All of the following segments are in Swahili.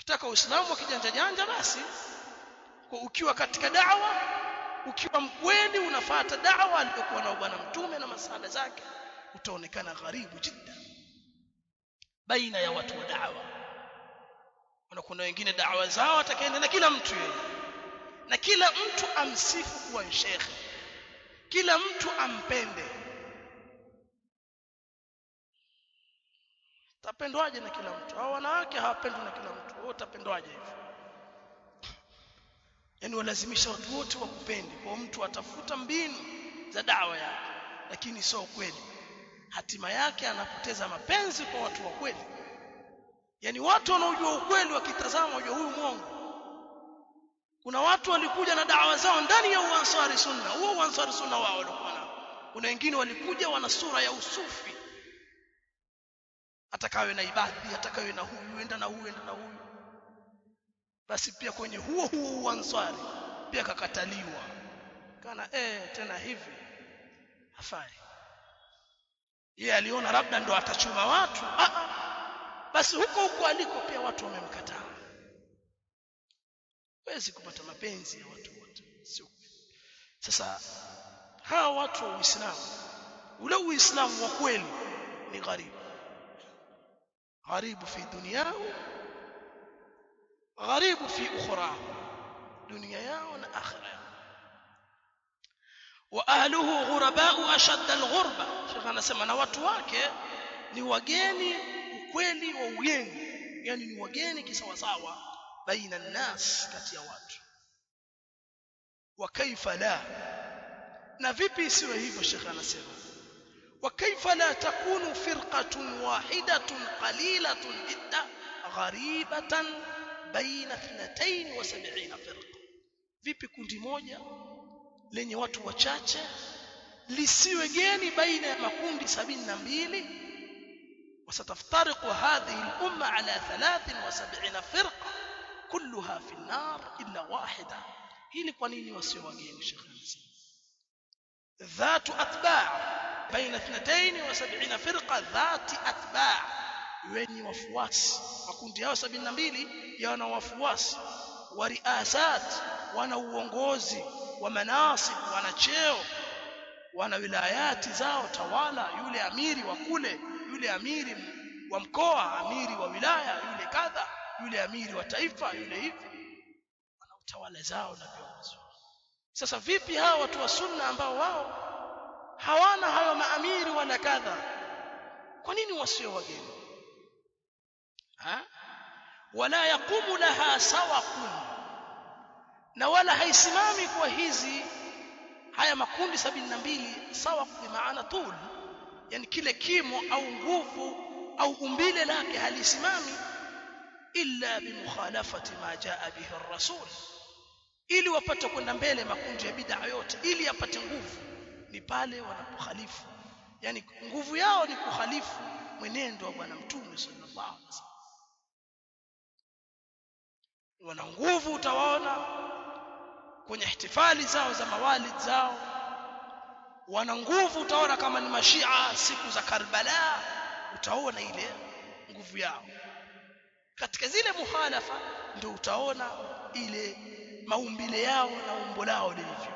ukitaka uislamu wa kijanja janja basi kwa ukiwa katika da'wa ukiwa mkweli unafata da'wa aliyokuwa na bwana mtume na masala zake utaonekana gharibu jidda baina ya watu wa da'wa na kuna wengine da'wa zao atakaenda na kila mtu yeye na kila mtu amsifu kuwa shekhe kila mtu ampende tapendwaje na kila mtu hao wanawake hawapendwi na kila mtu wewe utapendwaje hivyo yani walazimisha watu wote wakupende kwa mtu atafuta mbinu za dawa yake lakini sio kweli hatima yake anapoteza mapenzi kwa watu wa kweli yani watu wanaojua ukweli wakitazama wajua huyu mwongo kuna watu walikuja na dawa zao ndani ya uansari sunna huo uansari sunna wao walikuwa nao kuna wengine walikuja wana sura ya usufi atakawe na ibadhi atakawe na huyu enda na huyu enda na huyu basi pia kwenye huo huo uansari pia kakataliwa kana eh tena hivi hafai yeye aliona labda ndo atachuma watu ah, ah. basi huko huko aliko pia watu wamemkataa wezi kupata mapenzi ya watu wote sio sasa hawa watu wa Uislamu ule Uislamu wa kweli ni gharibu gharibu fi dunyahu gharibu fi ukhrahu dunia yao na akhira yao wa ahluhu ghurabau ashadda alghurba shekha anasema na watu wake ni wageni ukweli wa ugeni yani ni wageni kisawasawa baina nnas kati ya watu wa kaifa la na vipi isiwe hivyo shekha anasema wa kaifa la takunu firqatun wahidatun qalilatun jidda gharibatan baina 72 firqa vipi kundi moja lenye watu wachache lisiwe geni baina ya makundi 72 وستفترق هذه الأمة على 73 فرقة كلها في النار إلا واحدة hili kwa nini wasio wageni Sheikh anasema ذات أتباع بين 72 فرقة ذات أتباع wenye wafuasi makundi yao 72 yana wafuasi wa riasat wana uongozi wa manasib wana cheo wana wilayati zao tawala yule amiri wa kule yule amiri wa mkoa amiri wa wilaya yule kadha yule amiri wa taifa yule hivi wana utawala zao na viongozi sasa vipi hawa watu wa sunna ambao wao hawana hayo maamiri wala kadha kwa nini wasio wageni ha wala yaqumu laha sawaqun na wala haisimami kwa hizi haya makundi sabini na mbili sawa kwa maana tul yani kile kimo au nguvu au umbile lake halisimami illa bimukhalafati ma jaa bihi ar-rasul ili wapate kwenda mbele makundi ya bid'a yote ili yapate nguvu ni pale wanapokhalifu yani nguvu yao ni kukhalifu mwenendo wa bwana mtume sallallahu alaihi wasallam wana nguvu utawaona kwenye ihtifali zao za mawalid zao wana nguvu utaona kama ni mashia siku za Karbala utaona ile nguvu yao katika zile muhalafa ndio utaona ile maumbile yao na umbo lao lilivyo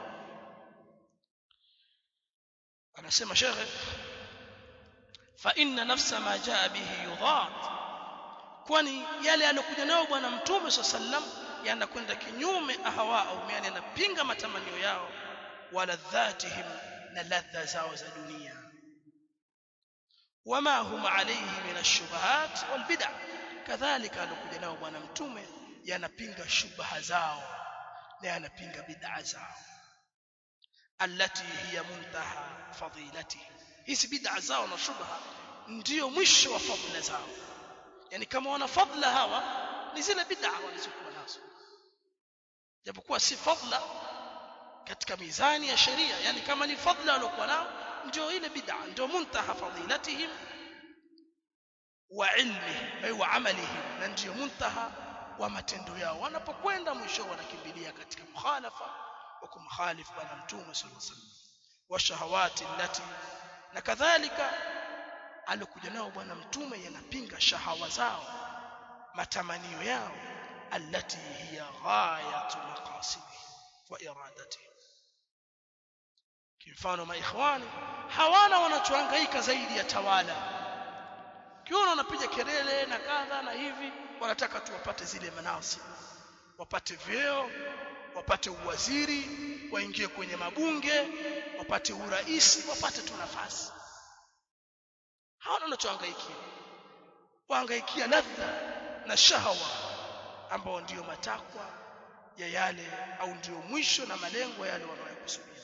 anasema shekhe fa inna nafsa ma jaa bihi yudhat kwani yale aliyokuja nayo bwana mtume sallam yanakwenda kinyume ahawao yani yanapinga matamanio yao wala dhatihim na ladha zao za dunia wama hum alayhi min ash-shubahat wal bid'ah kadhalika alikuja nao bwana mtume yanapinga shubha zao na yanapinga bid'a zao allati hiya muntaha fadilatihi hizi bid'a zao na shubha ndio mwisho wa fadhila zao yani kama wana fadhila hawa ni zile bid'a walizokuwa nazo japokuwa si fadhila katika mizani ya sheria yani kama ni fadhila waliokuwa nao ndio ile bid'a ndio muntaha fadilatihim wa ilmihim ay wa amalihim na ndio muntaha wa matendo yao wanapokwenda mwisho wanakimbilia katika mukhalafa wa kumkhalifu bwana mtume sallallahu alaihi wasallam wa shahawati allati na kadhalika alikuja nao bwana mtume yanapinga shahawa zao matamanio yao التي هي غاية مقاصده وإرادته kimfano maikhwani hawana wanachohangaika zaidi ya tawala kiona wanapiga kelele na kadha na hivi wanataka tu wapate zile manasi wapate vyeo wapate uwaziri waingie kwenye mabunge wapate uraisi wapate tu nafasi hawana wanachohangaikia wahangaikia ladha na shahawa ambao ndiyo matakwa ya yale au ndiyo mwisho na malengo yale wanayokusudia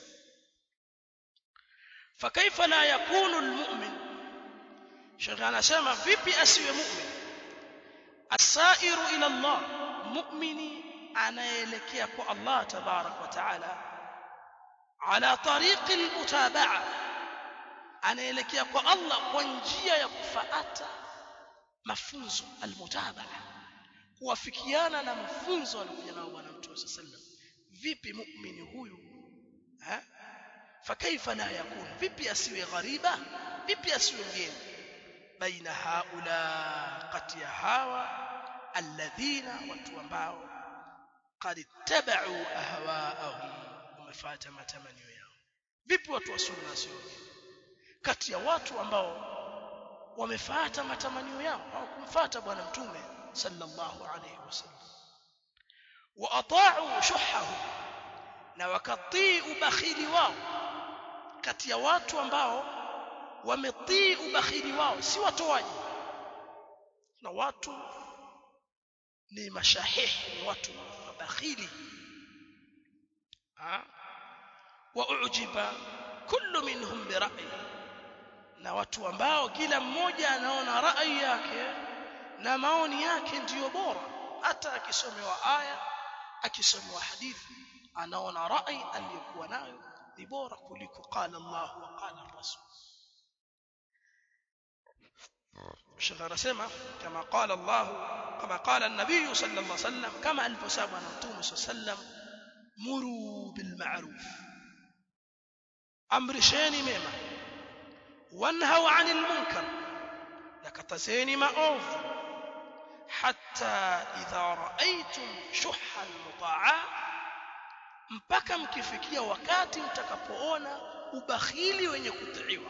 fakaifa la yakunu almu'min shekhe anasema vipi asiwe mu'min asairu ila Allah mu'mini anaelekea kwa Allah tabarak wa taala ala tariqi almutaba'a anaelekea kwa Allah kwa njia ya kufuata mafunzo almutaba'a kuwafikiana na mafunzo alikuja nao bwana mtume sallam vipi muumini huyu ha fakaifa la yakun vipi asiwe ghariba vipi asiwe mgeni baina haula kati ya hawa alladhina watu ambao qad ittaba'u ahwa'ahum wamefuata matamanio yao vipi watu wa sunna sio kati ya watu ambao wamefuata matamanio yao hawakumfuata bwana mtume sallallahu alayhi wasallam wa ata'u shuhahu na wakatii ubakhili wao kati ya watu ambao wametii ubakhili wao si watoaji na watu ni mashahihi ni watu mabakhili wa ujiba kullu minhum bi ra'yi na watu ambao kila mmoja anaona rai yake na maoni yake ndiyo bora hata akisomewa aya akisomewa hadithi anaona rai aliyokuwa nayo ni bora kuliko qala Allah wa qala Rasul Sheikh anasema kama qala Allah kama qala an-nabiy sallallahu alayhi wasallam kama alivyosema na Mtume sallam muru bil ma'ruf amrisheni mema wanhau 'anil munkar nakatazeni maovu hatta idha ra'aytum shuhha al-muta'a mpaka mkifikia wakati mtakapoona ubakhili wenye kutiiwa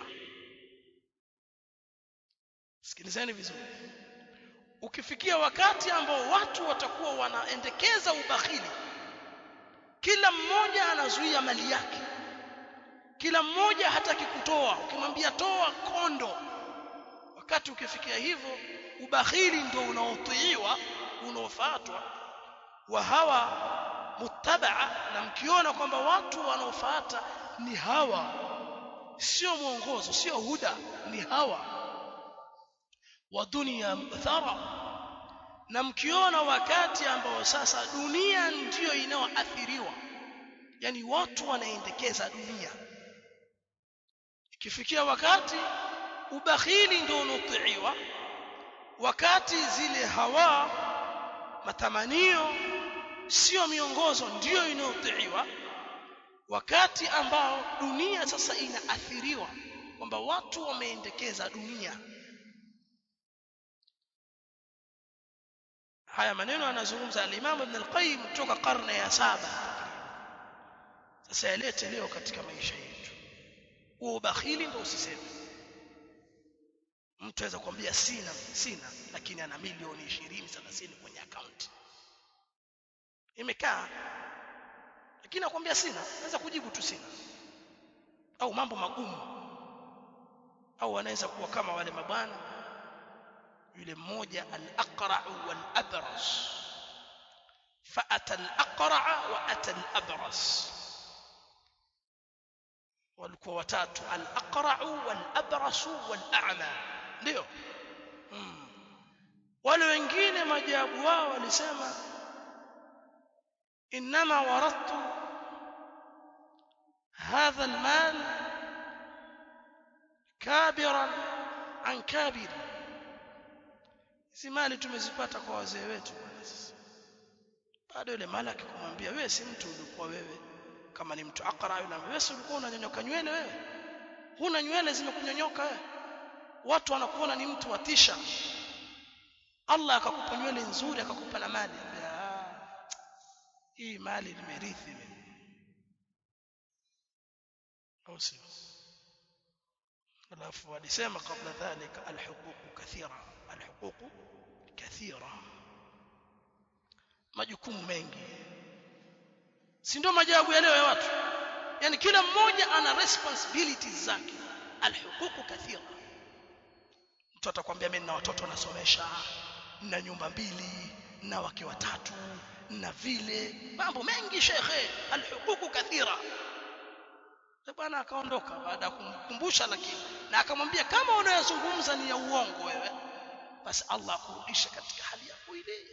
sikilizeni vizuri ukifikia wakati ambao watu watakuwa wanaendekeza ubakhili kila mmoja anazuia mali yake kila mmoja hataki kutoa ukimwambia toa kondo wakati ukifikia hivyo ubakhili ndio unaotiiwa unaofuatwa wa hawa muttabaa na mkiona kwamba watu wanaofuata ni hawa sio mwongozo sio huda ni hawa wa dunia thara na mkiona wakati ambao sasa dunia ndiyo inayoathiriwa yani watu wanaendekeza dunia ikifikia wakati ubakhili ndio unaotiiwa wakati zile hawa matamanio sio miongozo ndiyo inayotiiwa wakati ambao dunia sasa inaathiriwa kwamba watu wameendekeza dunia haya maneno anazungumza al-Imam Ibn al-Qayyim kutoka karne ya saba sasa yalete leo katika maisha yetu huo ubakhili ndio usiseme mtu aweza kuambia sina sina lakini ana milioni 20 30 kwenye akaunti imekaa lakini akwambia sina naweza kujibu tu sina au mambo magumu au anaweza kuwa kama wale mabwana yule mmoja al-aqra wal-abras فأتى الأقرع وأتى الأبرص walikuwa watatu al-aqra'u wal-abrasu wal-a'ma ndio hmm. wale wengine majabu wao walisema inma waradtu hadha al-mal kabiran an kabir si mali tumezipata kwa wazee wetu bwana sasa bado ile mali akikumwambia wewe si mtu ulikuwa wewe kama ni mtu akra yule wewe si ulikuwa unanyonyoka nywele wewe huna nywele zimekunyonyoka wewe watu wanakuona ni mtu watisha Allah akakupa nywele nzuri akakupa na mali hii mali nimerithi mimi au sio alafu walisema kabla dhalika alhuquq kathira alhuquq kathira majukumu mengi si ndio majawabu ya leo ya watu yani kila mmoja ana responsibilities zake alhuquq kathira mtu atakwambia mimi nina watoto nasomesha nina nyumba mbili na wake watatu na vile mambo mengi shekhe alhuquq kathira bwana akaondoka baada ya kumkumbusha lakini na akamwambia kama unayozungumza ni ya uongo wewe basi Allah akurudisha katika hali yako ile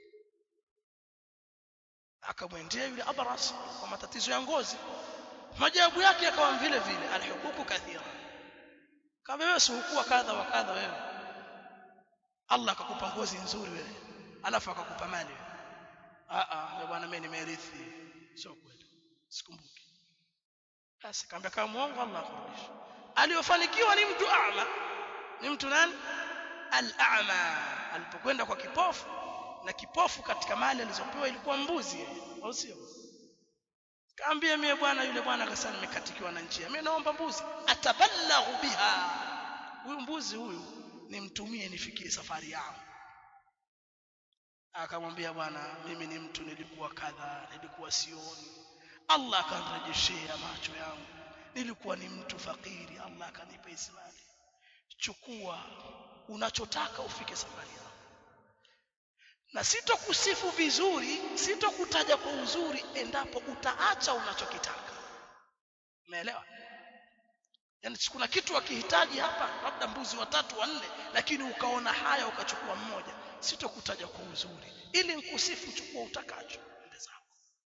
akamwendea yule abras kwa matatizo ya ngozi majawabu yake yakawa vile vile alhuquq kathira kama wewe sikuwa kadha wa kadha wewe Allah akakupa ngozi nzuri wewe alafu akakupa mali wewe a a bwana mimi nimerithi sio kweli sikumbuki basi kaambia kama muongo Allah akurudisha aliyofanikiwa ni mtu a'ma ni mtu nani al-a'ma alipokwenda kwa kipofu na kipofu katika mali alizopewa ilikuwa mbuzi au sio kaambia mimi bwana yule bwana akasema nimekatikiwa na njia mimi naomba mbuzi atabalaghu biha huyu mbuzi huyu nimtumie nifikie safari yangu akamwambia bwana mimi ni mtu nilikuwa kadha nilikuwa sioni Allah akanirejeshea macho yangu nilikuwa ni mtu fakiri Allah akanipa ismali chukua unachotaka ufike safari yako na sitokusifu vizuri sitokutaja kwa uzuri endapo utaacha unachokitaka umeelewa yani kuna kitu akihitaji hapa labda mbuzi watatu wanne lakini ukaona haya ukachukua mmoja sitokutaja kwa uzuri ili nikusifu chukua utakacho ende zako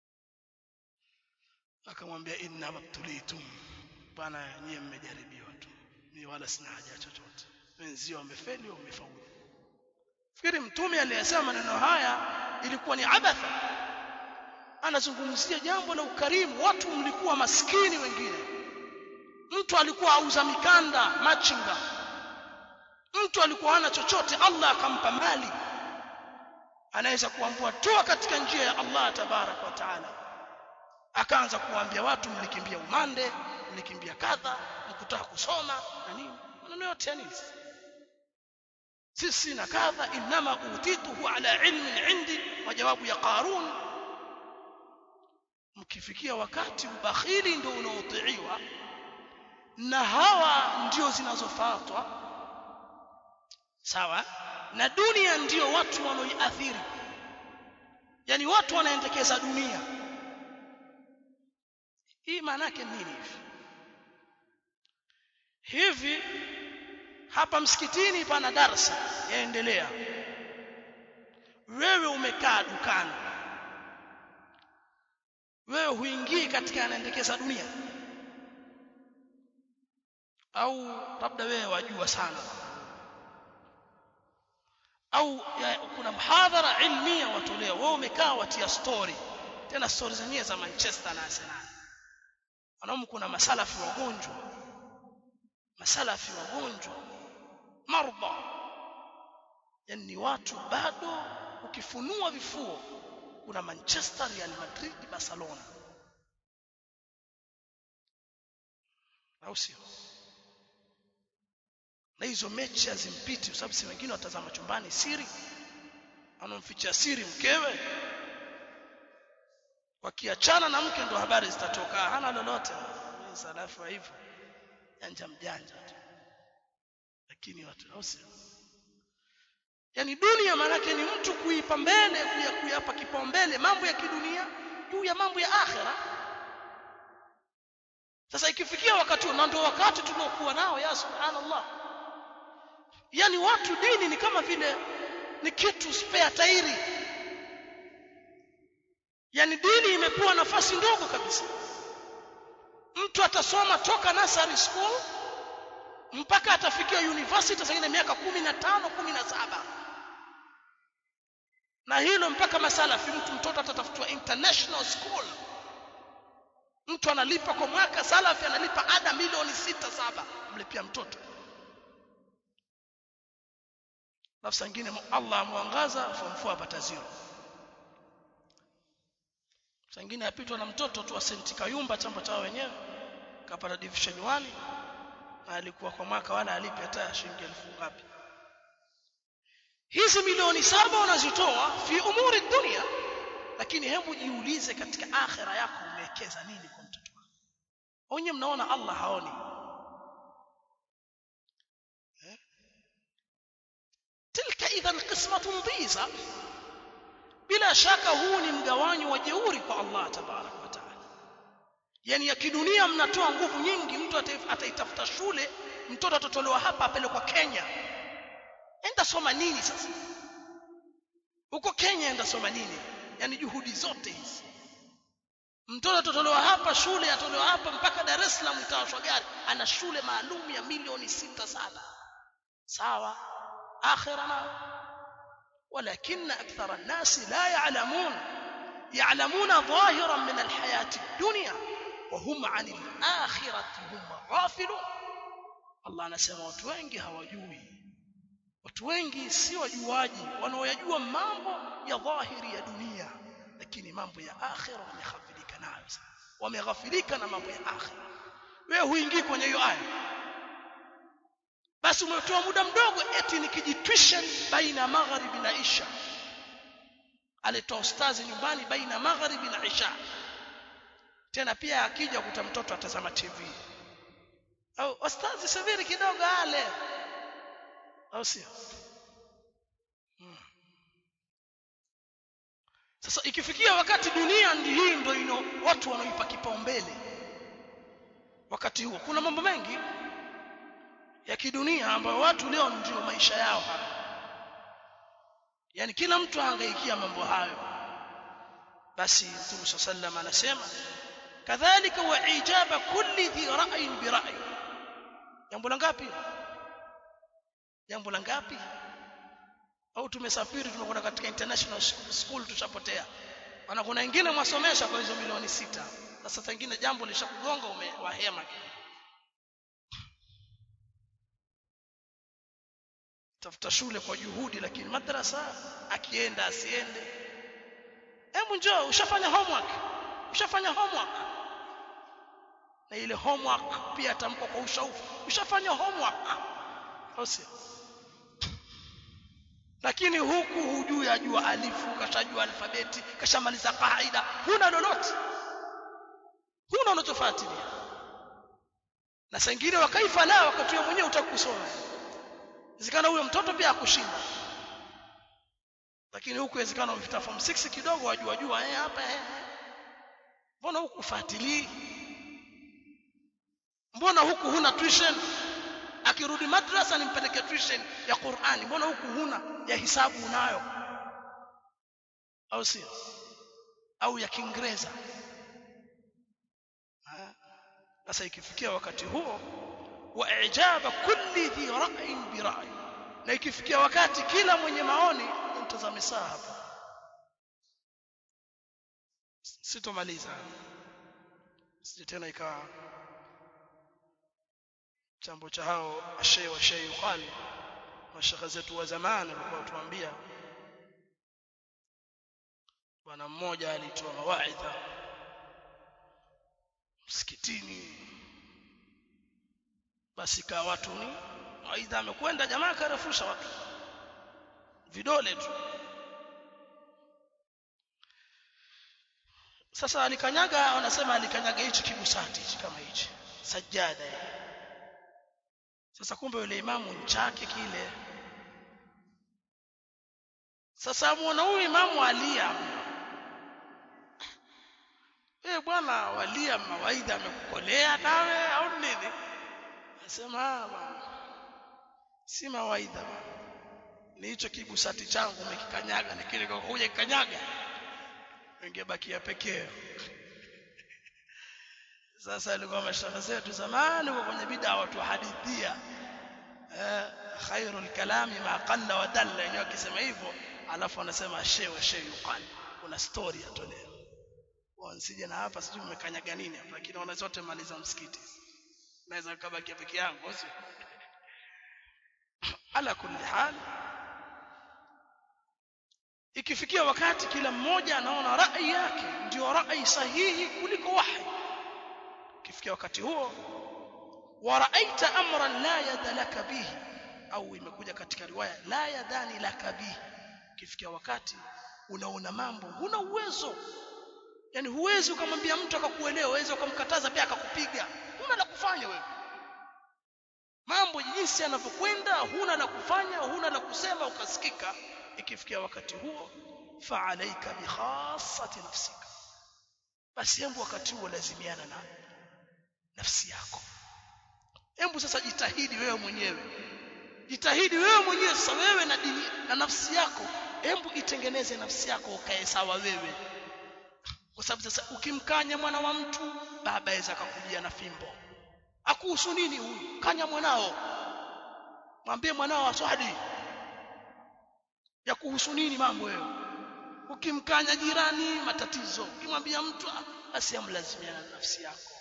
akamwambia inna mabtulitum bwana nyie mmejaribiwa tu mimi wala sina haja chochote wenzio wamefeli wamefaulu fikiri mtume aliyesema maneno haya ilikuwa ni abatha anazungumzia jambo la ukarimu watu mlikuwa maskini wengine mtu alikuwa auza mikanda machinga mtu alikuwa hana chochote Allah akampa mali anaweza kuambua toa katika njia ya Allah tabarak wa taala akaanza kuambia watu mlikimbia umande mlikimbia kadha mkutaka kusoma na nini maneno yote ya nini sisi na kadha inma utituhu ala ilmin indi majawabu ya qarun mkifikia wakati ubakhili ndio unaotiiwa na hawa ndio zinazofuatwa sawa na dunia ndio watu wanaoiathiri yani watu wanaendekeza dunia hii maana yake nini hivi hivi hapa msikitini pana darsa yaendelea wewe umekaa dukani wewe huingii katika anaendekeza dunia au labda wewe wajua sana au ya, kuna mhadhara ilmia watolea wewe umekaa watia story tena story zenyewe za Manchester na Arsenal wanamu kuna masalafi wagonjwa masalafi wagonjwa marba yani ni watu bado ukifunua vifuo kuna Manchester Real Madrid Barcelona au sio na hizo mechi hazimpiti kwa sababu si wengine watazama chumbani siri anamficha siri mkewe wakiachana na mke ndo habari zitatoka hana lolote ni salafu hivyo janja mjanja tu lakini watu au sio yani dunia maanake ni mtu kuipa mbele kuyapa kipaumbele mambo ya kidunia juu ya mambo ya akhera sasa ikifikia wakati na ndio wakati tunaokuwa nao ya subhanallah yani watu dini ni kama vile ni kitu spare tairi yani dini imepewa nafasi ndogo kabisa mtu atasoma toka nursery school mpaka atafikia university zingine miaka kumi na tano kumi na saba na hilo mpaka masalafi mtu mtoto atatafutiwa international school mtu analipa kwa mwaka salafi analipa ada milioni sita saba mlipia mtoto nafsi nyingine Allah amwangaza form 4 apata zero sangine apitwa na mtoto tu wa senti kayumba chamba chao wenyewe kapata division 1 na alikuwa kwa mwaka wala alipi hata shilingi elfu ngapi hizi milioni saba unazitoa fi umuri dunia lakini hebu jiulize katika akhira yako umewekeza nini kwa mtoto wako wenyewe mnaona Allah haoni eh? tilka idhan qismatun dhiza bila shaka huu ni mgawanyo wa jeuri kwa Allah tabarak wa taala yani ya kidunia mnatoa nguvu nyingi mtu ataitafuta shule mtoto atotolewa hapa apelekwa Kenya enda soma nini sasa huko Kenya enda soma nini yani juhudi zote hizi mtoto atotolewa hapa shule atolewa hapa mpaka Dar es Salaam itawashwa gari ana shule maalum ya milioni sita saba sawa akhira na ولكن أكثر الناس لا يعلمون يعلمون ظاهرا من الحياة الدنيا وهم عن الآخرة هم غافلون الله anasema watu wengi hawajui watu wengi si wajuaji wanaoyajua mambo ya dhahiri ya dunia lakini mambo ya akhira wameghafilika nayo wameghafilika na mambo ya akhira wewe huingii kwenye hiyo aya basi umetoa muda mdogo eti nikijitwisha baina magharibi na isha alitoa ustazi nyumbani baina magharibi na isha tena pia akija kuta mtoto atazama TV au ustazi subiri kidogo ale au sio hmm. sasa ikifikia wakati dunia ndi hii ndio ino watu wanaoipa kipaumbele wakati huo kuna mambo mengi ya kidunia ambayo watu leo ndio maisha yao haya yani kila mtu ahangaikia mambo hayo basi Mtume sallam anasema kadhalika wa ijaba kulli dhi ra'yin bi ra'yi jambo la ngapi jambo la ngapi au tumesafiri tumekwenda katika international school tushapotea maana kuna wengine mwasomesha kwa hizo milioni sita sasa pengine jambo lishakugonga umewahema tafuta shule kwa juhudi lakini madrasa akienda asiende hebu njoo ushafanya homework ushafanya homework na ile homework pia atamko kwa ushaufu ushafanya homework au sio lakini huku hujui ajua alifu kashajua alfabeti kashamaliza kaida huna lolote huna unachofuatilia na sengine wakaifa la wakati wewe mwenyewe utakusoma Inawezekana huyo mtoto pia akushinda. Lakini huku inawezekana umefika form 6 kidogo wajua jua eh hapa eh. Mbona huku ufuatilii? Mbona huku huna tuition? Akirudi madrasa nimpeleke tuition ya Qur'ani. Mbona huku huna ya hisabu unayo? Au sio? Au ya Kiingereza. Sasa ikifikia wakati huo wa ijaba kulli dhi ra'yin bi ra'yi na ikifikia wakati kila mwenye maoni mtazame saa hapa sitomaliza sije tena ikawa chambo cha hao ashay wa shay yuqali mashaka zetu wa zamani walikuwa tuambia bwana mmoja alitoa mawaidha msikitini basi kaa watu ni aidha amekwenda jamaa karefusha watu vidole tu sasa alikanyaga wanasema alikanyaga hichi kibusati hichi kama hichi sajada sasa kumbe yule imamu nchake kile sasa muona huyu imamu alia eh bwana walia mawaidha amekukolea nawe au nini Nasema si mawaidha ni hicho kibusati changu umekikanyaga na kile kwa kuja kikanyaga ingebakia pekee sasa alikuwa mashaka zetu zamani kwa kwenye bid'a watu hadithia eh khairul kalami ma qalla wa dalla yenyewe akisema hivyo alafu anasema shewa shay yuqal kuna story atolewa wansije na hapa sijui mmekanyaga nini hapa lakini wana zote maliza msikiti naweza kabaki peke yangu sio ala kulli hal ikifikia wakati kila mmoja anaona rai yake ndio rai sahihi kuliko wahi ikifikia wakati huo waraaita amran la yada laka bihi au imekuja katika riwaya la yadani laka bihi ikifikia wakati unaona mambo huna uwezo yani huwezi ukamwambia mtu akakuelewa uweze ukamkataza pia akakupiga huna la kufanya wewe mambo jinsi yanavyokwenda huna la kufanya huna la kusema ukasikika ikifikia wakati huo faalaika bikhassati nafsika basi hebu wakati huo lazimiana na nafsi yako hebu sasa jitahidi wewe mwenyewe jitahidi wewe mwenyewe sasa wewe na dini na nafsi yako hebu itengeneze nafsi yako ukae sawa wewe kwa sababu sasa ukimkanya mwana wa mtu baba aweza akakujia na fimbo akuhusu nini huyu kanya mwanao mwambie mwanao aswadi ya kuhusu nini mambo wewe ukimkanya jirani matatizo ukimwambia mtu basi amlazimia na nafsi yako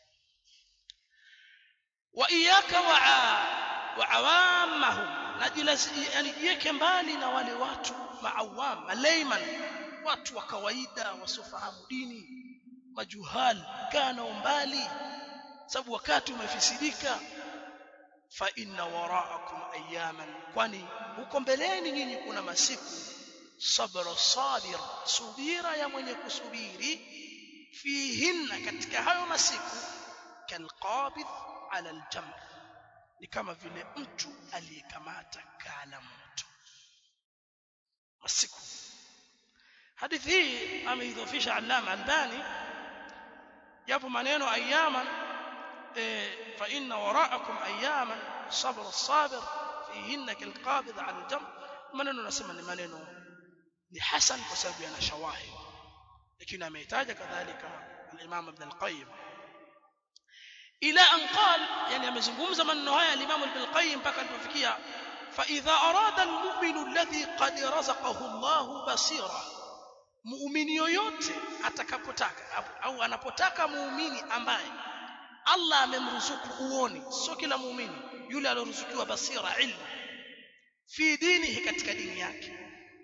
wa iyaka wa wa awamahum najilazi yani jiweke mbali na wale watu maawam malayman watu wa kawaida wasiofahamu dini majuhal kana umbali sababu wakati umefisidika fa inna waraakum ayaman kwani huko mbeleni nyinyi kuna masiku sabra sabir subira ya mwenye kusubiri fihinna katika hayo masiku kalqabidh ala aljamr ni kama vile mtu aliyekamata kala moto masiku hadithi hii ameidhofisha allama albani yapo maneno ayaman fa inna waraakum ayaman sabr as-sabir fihinna kalqabidh ala aljamr maneno nasema ni maneno ni hasan kwa sababu yana shawahid lakini ameitaja kadhalika al-imam ibn al-qayyim ila an qal yani amezungumza maneno haya al-imam ibn al-qayyim mpaka alipofikia fa idha arada al-mu'minu alladhi qad razaqahu Allah basira muumini yoyote atakapotaka au anapotaka muumini ambaye Allah amemruzuku uoni sio kila muumini yule aliyoruzukiwa basira ilmu fi dinihi katika dini yake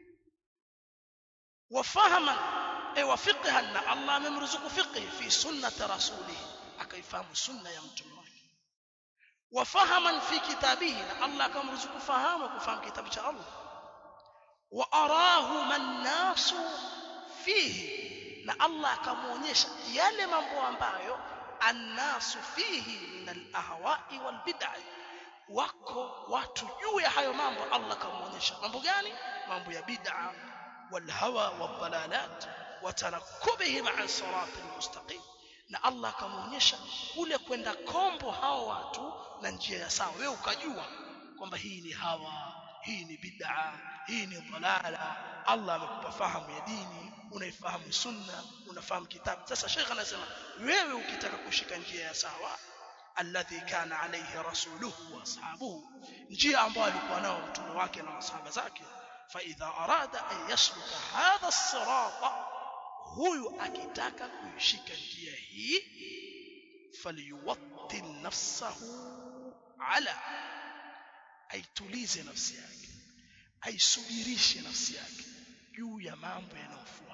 wafahama e wafiqhan na Allah amemruzuku fiqhi fi sunnati rasulih akaifahamu sunna ya mtume wake wafahaman fi kitabihi na Allah akamruzuku fahamu kufahamu kitabu cha Allah wa arahu man nasu fihi na Allah akamuonyesha yale mambo ambayo annasu fihi min al-ahwa'i wal bid'ah wako watu juu ya hayo mambo Allah kamuonyesha mambo gani mambo ya bid'a wal hawa wal dalalat wa tarakubihim an siratil mustaqim na Allah kamuonyesha kule kwenda kombo hao watu na njia ya sawa wewe ukajua kwamba hii ni hawa hii ni bid'a hii ni dalala Allah amekupa fahamu ya dini unaifahamu sunna unafahamu kitabu sasa Sheikh anasema wewe ukitaka kushika njia ya sawa alladhi kana alayhi rasuluhu wa ashabuhu njia ambayo alikuwa nao mtume wake na masahaba zake fa idha arada an yasluka hadha as-sirata huyu akitaka kuishika njia hii falyuwatti nafsahu ala aitulize nafsi yake aisubirishe nafsi yake juu ya mambo yanayofuata